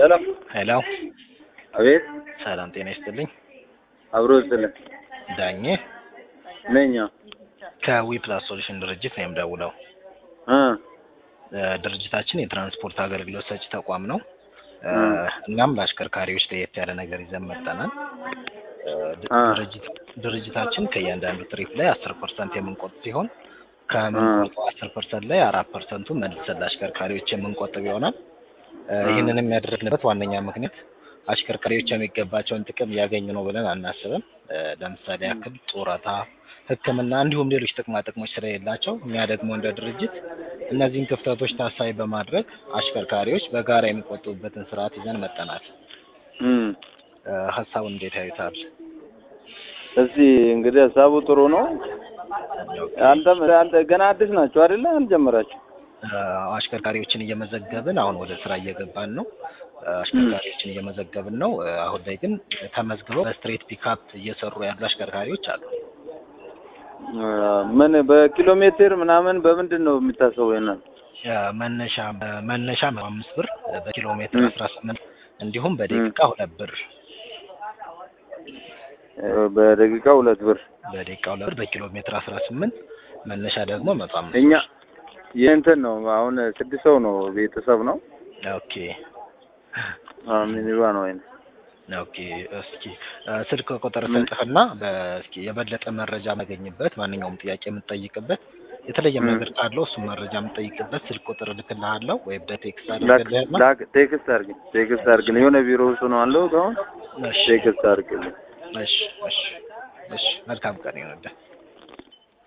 ሰላም ሄሎ አቤት ሰላም ጤና ይስጥልኝ። አብሮ ስለ ዳኜ ነኛ ከዊፕላስ ሶሉሽን ድርጅት ነው የምደውለው። እ እ ድርጅታችን የትራንስፖርት አገልግሎት ሰጪ ተቋም ነው። እ እ እናም ለአሽከርካሪዎች ለየት ያለ ነገር ይዘን መጥተናል። እ ድ- እ ድርጅት ድርጅታችን ከእያንዳንዱ ትሪፕ ላይ አስር ፐርሰንት የምንቆጥብ ሲሆን ከምንቆጥበው አስር ፐርሰንት ላይ አራት ፐርሰንቱ መልሰን ለአሽከርካሪዎች የምንቆጥብ ይሆናል። እ እ ይህንን የሚያደርግንበት ዋነኛ ምክንያት አሽከርካሪዎች የሚገባቸውን ጥቅም እያገኙ ነው ብለን አናስብም። እ ለምሳሌ ያክል ጡረታ፣ ሕክምና እንዲሁም ሌሎች ጥቅማ ጥቅሞች ስለሌላቸው እኛ ደግሞ እንደ ድርጅት እነዚህን ክፍተቶች ታሳቢ በማድረግ አሽከርካሪዎች በጋራ የሚቆጥቡበትን ስርዓት ይዘን መጠናል። እ እ ሀሳቡን እንዴት ያዩታል? እስቲ እንግዲህ ሀሳቡ ጥሩ ነው። አንተም አንተ ገና አዲስ ናቸው አይደለ? አልጀመራችሁ? እ አሽከርካሪዎችን እየመዘገብን አሁን ወደ ስራ እየገባን ነው። እ አሽከርካሪዎችን እየመዘገብን ነው። እ አሁን ላይ ግን ተመዝግበው በስትሬት ፒካፕ እየሰሩ ያሉ አሽከርካሪዎች አሉ። እ ምን በኪሎ ሜትር ምናምን በምንድን ነው የሚታሰበው? ይናል እ መነሻ መነሻ አምስት ብር በኪሎ ሜትር እ አስራ ስምንት እንዲሁም በደቂቃ ሁለት ብር በደቂቃ ሁለት ብር በደቂቃ ሁለት ብር በኪሎ ሜትር አስራ ስምንት መነሻ ደግሞ መቶ አምስት እኛ ብር። የእንትን ነው አሁን ስድስት ሰው ነው ቤተሰብ ነው ኦኬ ሚኒባ ነው ወይ ኦኬ እስኪ እ ስልክ ቁጥር ምን ሰጥህና በእስኪ የበለጠ መረጃ የማገኝበት ማንኛውም ጥያቄ የምትጠይቅበት የተለየም እ ነገር ካለው እሱም መረጃ የምትጠይቅበት ስልክ ቁጥር እልክልሃለሁ ወይም በቴክስት ላክ አድርግልህና ላክ ቴክስት አድርግ ቴክስት አድርግልኝ የሆነ ቢሮ ውስጥ ነው አለው አሁን እሺ ቴክስት አድርግልኝ እሺ እሺ እሺ መልካም ቀን ይሁንልህ።